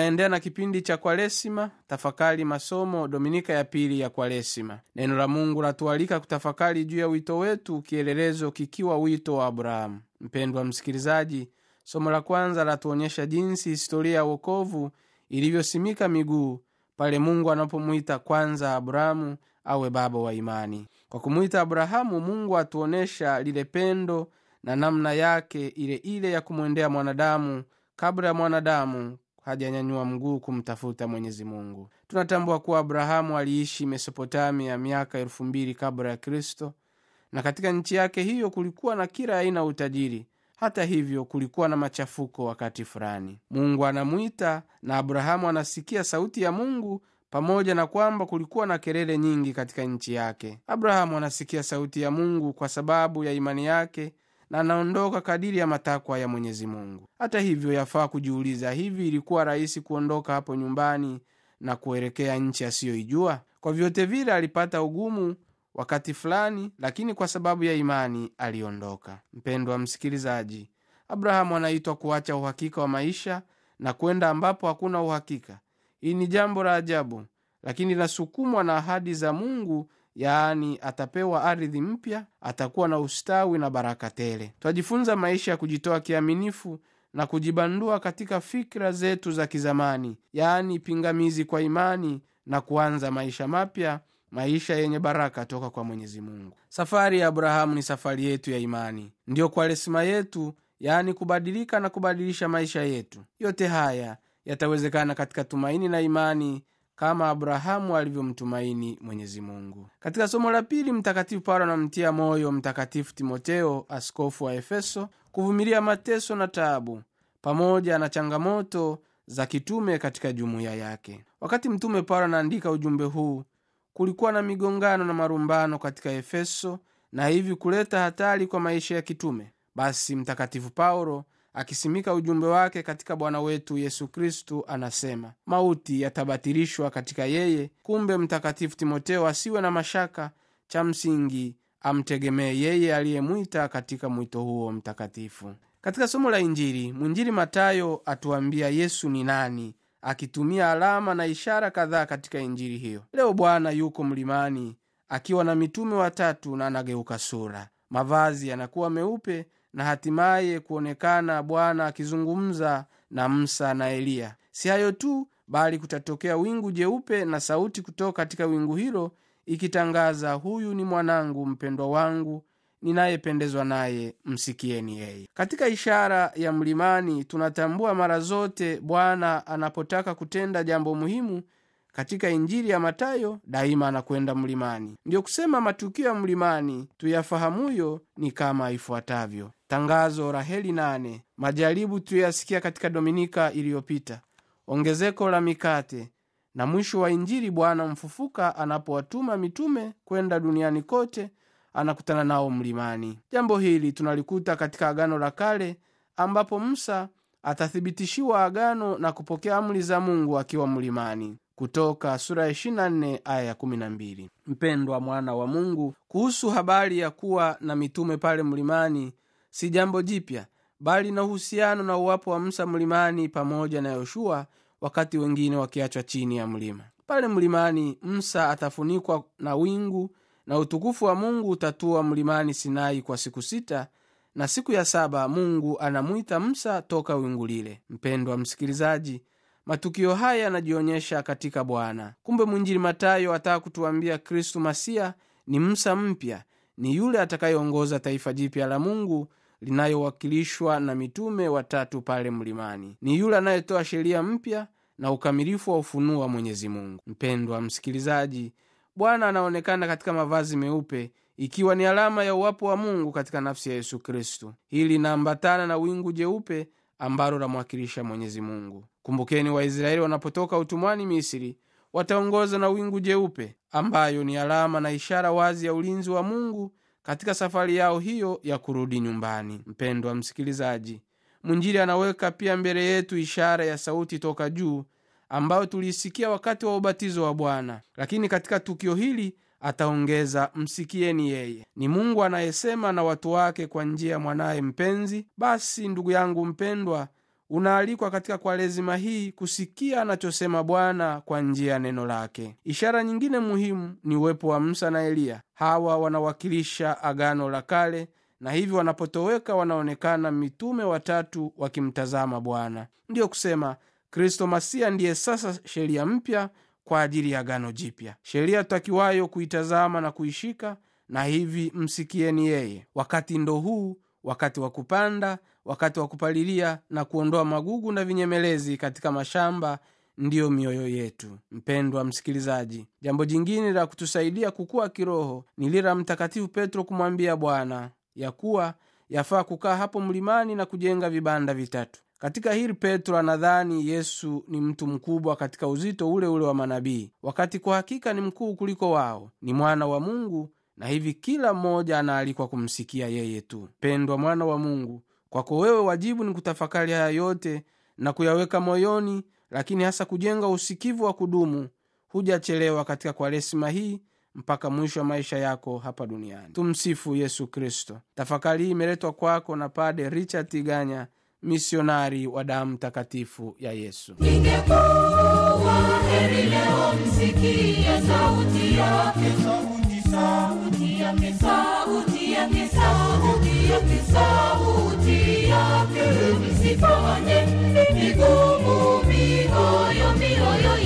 tunaendea na kipindi cha kwaresima tafakari masomo dominika ya pili ya kwaresima neno la mungu latualika kutafakari juu ya wito wetu kielelezo kikiwa wito wa abrahamu mpendwa msikilizaji somo la kwanza latuonyesha jinsi historia ya wokovu ilivyosimika miguu pale mungu anapomwita kwanza abrahamu awe baba wa imani kwa kumwita abrahamu mungu atuonyesha lile pendo na namna yake ile ile ya kumwendea mwanadamu kabla ya mwanadamu hajanyanyua mguu kumtafuta mwenyezi mungu tunatambua kuwa abrahamu aliishi mesopotamia miaka elfu mbili kabla ya kristo na katika nchi yake hiyo kulikuwa na kila aina ya utajiri hata hivyo kulikuwa na machafuko wakati fulani mungu anamwita na abrahamu anasikia sauti ya mungu pamoja na kwamba kulikuwa na kelele nyingi katika nchi yake abrahamu anasikia sauti ya mungu kwa sababu ya imani yake na anaondoka kadiri ya matakwa ya mwenyezi mungu hata hivyo yafaa kujiuliza hivi ilikuwa rahisi kuondoka hapo nyumbani na kuelekea nchi asiyoijua kwa vyote vile alipata ugumu wakati fulani lakini kwa sababu ya imani aliondoka mpendwa msikilizaji abrahamu anaitwa kuacha uhakika wa maisha na kwenda ambapo hakuna uhakika hii ni jambo la ajabu lakini linasukumwa na ahadi za mungu yaani atapewa ardhi mpya atakuwa na ustawi na baraka tele twajifunza maisha ya kujitoa kiaminifu na kujibandua katika fikra zetu za kizamani yaani pingamizi kwa imani na kuanza maisha mapya maisha yenye baraka toka kwa mwenyezi mungu safari ya abrahamu ni safari yetu ya imani ndiyo kwaresima yetu yaani kubadilika na kubadilisha maisha yetu yote haya yatawezekana katika tumaini na imani kama abrahamu alivyomtumaini mwenyezi mungu katika somo la pili mtakatifu paulo anamtia moyo mtakatifu timoteo askofu wa efeso kuvumilia mateso na taabu pamoja na changamoto za kitume katika jumuiya yake wakati mtume paulo anaandika ujumbe huu kulikuwa na migongano na marumbano katika efeso na hivi kuleta hatari kwa maisha ya kitume basi mtakatifu paulo akisimika ujumbe wake katika bwana wetu yesu kristu anasema mauti yatabatilishwa katika yeye kumbe mtakatifu timoteo asiwe na mashaka cha msingi amtegemee yeye aliyemwita katika mwito huo mtakatifu katika somo la injili mwinjili matayo atuambia yesu ni nani akitumia alama na ishara kadhaa katika injili hiyo leo bwana yuko mlimani akiwa na mitume watatu na anageuka sura mavazi yanakuwa meupe na hatimaye kuonekana bwana akizungumza na musa na eliya si hayo tu bali kutatokea wingu jeupe na sauti kutoka katika wingu hilo ikitangaza huyu ni mwanangu mpendwa wangu ninayependezwa naye msikieni yeye katika ishara ya mlimani tunatambua mara zote bwana anapotaka kutenda jambo muhimu katika injili ya matayo daima anakwenda mlimani ndiyo kusema matukio ya mlimani tuyafahamuyo ni kama ifuatavyo tangazo la heli nane majaribu tuyoyasikia katika dominika iliyopita ongezeko la mikate na mwisho wa injili bwana mfufuka anapowatuma mitume kwenda duniani kote anakutana nao mlimani jambo hili tunalikuta katika agano la kale ambapo musa atathibitishiwa agano na kupokea amri za mungu akiwa mlimani kutoka sura ya 24 aya ya 12 mpendwa mwana wa mungu kuhusu habari ya kuwa na mitume pale mlimani si jambo jipya bali na uhusiano na uwapo wa musa mlimani pamoja na yoshua wakati wengine wakiachwa chini ya mlima pale mlimani musa atafunikwa na wingu na utukufu wa mungu utatua mlimani sinai kwa siku sita na siku ya saba mungu anamwita musa toka wingu lile mpendwa msikilizaji matukio haya yanajionyesha katika bwana kumbe mwinjili matayo ataka kutuambia kristu masia ni musa mpya ni yule atakayeongoza taifa jipya la mungu linayowakilishwa na mitume watatu pale mlimani ni yule anayetoa sheria mpya na ukamilifu wa ufunuo wa mwenyezi mungu mpendwa msikilizaji bwana anaonekana katika mavazi meupe ikiwa ni alama ya uwapo wa mungu katika nafsi ya yesu kristu hili linaambatana na wingu jeupe ambalo lamwakilisha mwenyezi mungu kumbukeni waisraeli wanapotoka utumwani misri wataongozwa na wingu jeupe ambayo ni alama na ishara wazi ya ulinzi wa mungu katika safari yao hiyo ya kurudi nyumbani mpendwa msikilizaji mwinjili anaweka pia mbele yetu ishara ya sauti toka juu ambayo tuliisikia wakati wa ubatizo wa bwana lakini katika tukio hili ataongeza msikieni yeye ni mungu anayesema na watu wake kwa njia ya mwanaye mpenzi basi ndugu yangu mpendwa unaalikwa katika Kwaresima hii kusikia anachosema Bwana kwa njia ya neno lake. Ishara nyingine muhimu ni uwepo wa Musa na Eliya. Hawa wanawakilisha Agano la Kale na hivyo wanapotoweka wanaonekana mitume watatu wakimtazama Bwana. Ndiyo kusema Kristo Masia ndiye sasa sheria mpya kwa ajili ya Agano Jipya, sheria tutakiwayo kuitazama na kuishika, na hivi msikieni yeye. Wakati ndo huu, wakati wa kupanda, wakati wa kupalilia na kuondoa magugu na vinyemelezi katika mashamba ndiyo mioyo yetu. Mpendwa msikilizaji, jambo jingine la kutusaidia kukua kiroho ni lile la Mtakatifu Petro kumwambia Bwana ya kuwa yafaa kukaa hapo mlimani na kujenga vibanda vitatu. Katika hili Petro anadhani Yesu ni mtu mkubwa katika uzito ule ule wa manabii, wakati kwa hakika ni mkuu kuliko wao. Ni mwana wa Mungu na hivi kila mmoja anaalikwa kumsikia yeye tu. Pendwa mwana wa Mungu, kwako wewe wajibu ni kutafakari haya yote na kuyaweka moyoni, lakini hasa kujenga usikivu wa kudumu. Hujachelewa katika Kwaresima hii mpaka mwisho wa maisha yako hapa duniani. Tumsifu Yesu Kristo. Tafakari hii imeletwa kwako na Pade Richard Tiganya, misionari wa damu takatifu ya Yesu. Ingekuwa heri leo msikie sauti yake, sauti yake, sauti yake, sauti yake, sauti yake, msifanye migumu mioyo, mioyo